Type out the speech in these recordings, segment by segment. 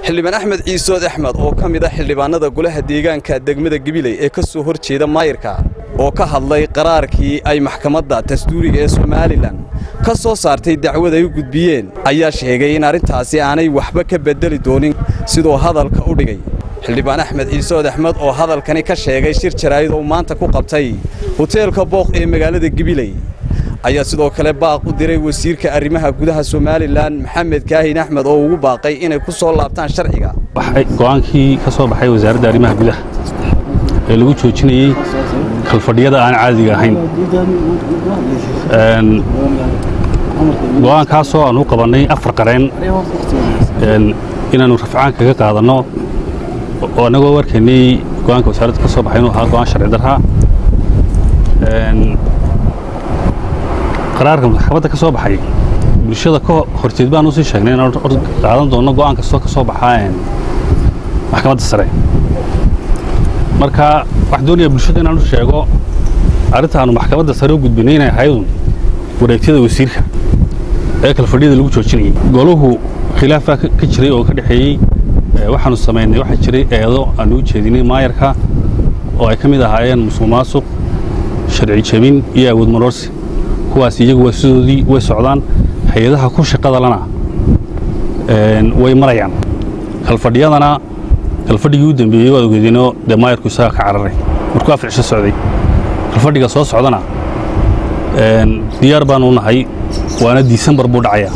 xildhibaan axmed ciisood axmed oo ka mid ah xildhibaanada golaha deegaanka degmada gabiley ee ka soo hor jeeda maayirka oo ka hadlay qaraarkii ay maxkamadda dastuuriga ee somalilan ka soo saartay dacwad ay u gudbiyeen ayaa sheegay in arrintaasi aanay waxba ka beddeli doonin siduu hadalka u dhigay xildhibaan axmed ciisood axmed oo hadalkani ka sheegay shir jaraa'id oo maanta ku qabtay hoteelka booq ee magaalada gabiley ayaa sidoo kale baaq u diray wasiirka arrimaha gudaha somalilan maxamed kaahin axmed oo ugu baaqay inay ku soo laabtaan sharciga go'aankii ka soo baxay wasaaradda arrimaha gudaha ee lagu joojinayey kalfadhiyada aan caadiga ahayn go'aankaasoo aan u qabannay afar qareen inaannu rafcaan kaga qaadanno oo annagoo warkaynay go'aanka wasaaradda ka soo baxay inuu ahaa go'aan sharci darraa qaraarka maxkamadda ka soo baxay bulshada ka horteed baan usii sheegnay inaan qaadan doonno go'aan kastoo ka soo baxaa maxkamadda sare marka waxaan doonayaa bulshada inaan u sheego arrintaannu maxkamadda sare u gudbinay inay ahaydun wareegtyada wasiirka ee kalfadhiyada lagu joojinayay goluhu khilaafaa ka jiray oo ka dhexeeyey waxaannu samaynay waxaa jiray eedo aannu u jeedinay maayarka oo ay ka mid ahaayeen musuq maasuq sharci jebin iyo awood maroorsi kuwaas iyagu waa sidoodii way socdaan hay-adaha ku shaqada lana way marayaan kalfadhiyadana kalfadhigii u dambeeyey waad ogeedeenoo dee maayarku isagaa ka cararay markuu afar cisho socday kalfadhiga soo socdana diyaar baanu nahay waana disembar buu dhacayaa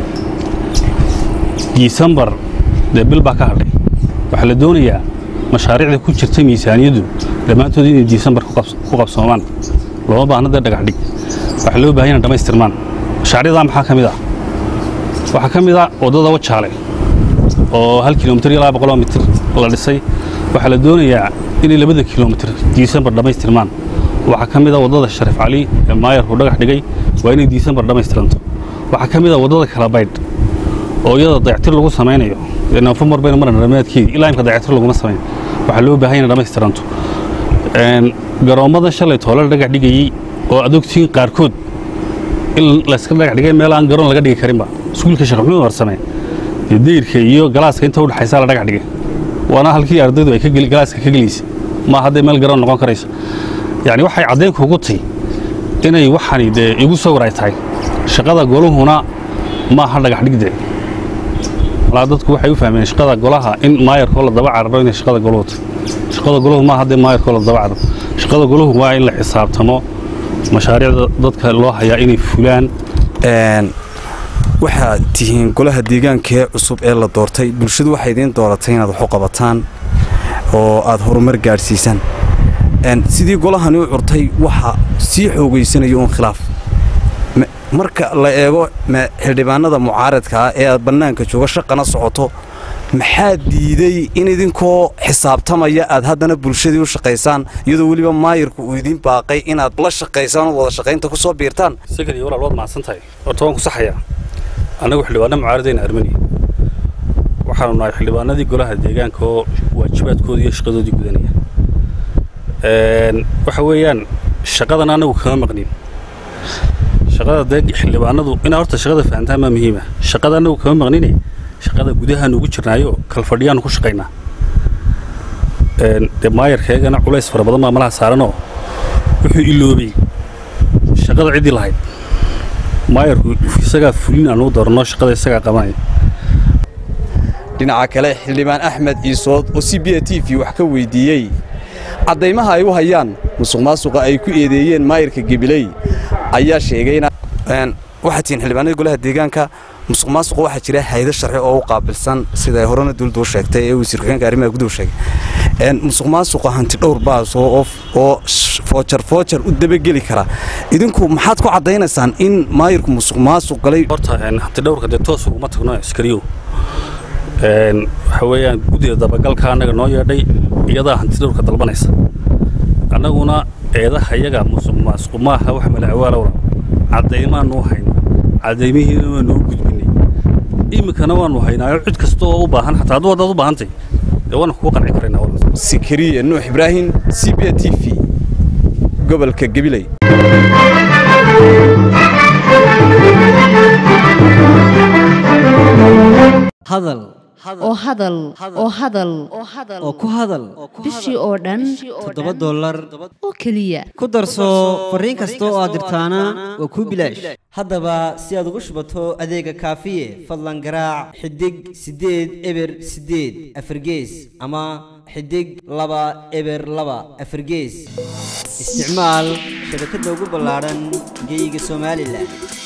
disembar dee bil baa ka hadhay waxaa la doonayaa mashaariicda ku jirta miisaaniyaddu dhammaantood inay disembar ku qabsoomaan looma baahna dee dhagax dhig waxaa loo bahan yana dhamaystirmaan mashaariicdaa maxaa ka mid ah waxaa ka mid ah waddada wajaale oo hal kilomitir iyo laba boqoloo mitir la dhisay waxaa la doonayaa inay labada kilomitir disembar dhammaystirmaan waxaa ka mid ah waddada shariif cali ee maayarku dhagax dhigay waa inay disembar dhammaystiranto waxaa ka mid ah waddada kalabaydh oo iyada dayactir lagu samaynayo nofembar bayna maran dhammaadkeedii ilaa imka dayactir laguma samayn waxaa loo baahan yana dhammaystiranto garoommadan shalay toole dhagax dhigayey oo adogtiin qaarkood in layska dhagax dhigay meel aan garoon laga dhigi karinba iskuulka sheekh maxamuud warsame dee dayrka iyo galaaska inta u dhexaysaa la dhagax dhigay waana halkii ardaydu ay galaaska ka gelaysa ma hadday meel garoon noqon karayso yacni waxay caddayn kugu tay inay waxani dee igu sawir ay tahay shaqada goluhuna maaha dhagax dhigde walaa dadku waxay u fahmeen shaqada golaha in maayarkoo la daba cararo inay shaqada goluhu tahay shaqada goluhu maaha haddee maayarkoo la daba cararo shaqada goluhu waa in la xisaabtamo mashaariicda dadka loo hayaa inay fulaan waxaad tihiin golaha deegaankee cusub ee la doortay bulshadu waxay idiin dooratay inaad waxu qabataan oo aad horumar gaadhsiisaan sidii golahani u curtay waxa sii xoogaysanayo uun khilaaf marka la eego xildhibaanada mucaaradka ah ee aad bannaanka jooga shaqana socoto maxaa diiday in idinkoo xisaabtamaya aad haddana bulshadii u shaqaysaan iyadoo weliba maayirku uu idiin baaqay inaad la shaqaysaan oo wada shaqaynta ku soo biirtaan sakar iyo walaal waad mahadsan tahay horta waan ku saxayaa annagu xildhibaanna mucaaradayna armaniya waxaanu nahay xildhibaanadii golaha deegaanka oo waajibaadkoodii iyo shaqadoodii gudanaya waxa weeyaan shaqadan annagu kama maqnin shaqada dee xildhibaanadu inaa horta shaqada fahantaan maa muhiima shaqada annagu kama maqnine shaqada gudahaanu ugu jirnaayo kalfadhiyaanu ku shaqaynaa dee maayarkeegana culays fara badan baa malaha saaranoo wuxuu iloobay shaqada ciddii lahayd maayarku isagaa fulin aanu dooranno shaqada isagaa qabanaya dhinaca kale xildhibaan axmed ciisood oo c b a t v wax ka weyddiiyey caddaymaha ay u hayaan musuq maasuqa ay ku eedeeyeen maayirka gebiley ayaa sheegay waxaad tihiin xildhibaanada golaha deegaanka musuq maasuqa waxaa jira hayado sharci oo u qaabilsan sida horena duldu sheegtay ee wasiir ku-xigeenka arrimaha guduhu sheegay musuq maasuqa hanti dhowr baas oo foojar foojar u dabageli kara idinku maxaad ku caddaynaysaan in maayirku musuq maasuq galay horta hanti dhowrka dee toos uguma tagno askariyow waxa weeyaan guddida dabagalka annaga noo yeedhay iyadaa hanti dhowrka dalbanaysa annaguna eedaha iyaga musuq maasuq maaha wax malacwaalowla caddaymaannu hayno caddaymihiina waannu u gudbinay iminkana waannu haynaayo cid kasta oo u baahan xataa hadduu haddaad u baahantay dee waana kugu qanci karaynaa sikariye nuux ibraahim c b a t v gobolka gabiley hadal oo hadal oo hadal oo ku hadal bishii oo dhan toddoba dollar oo keliya ku darso fariin kasta oo aad dirtaana waa kuu bilaash haddaba si aad ugu shubato adeega kaafiye fadlan garaac xidig siddeed eber siddeed afargees ama xidig laba eber laba afargees isticmaal shabakadda ugu ballaadhan geeyiga somalilan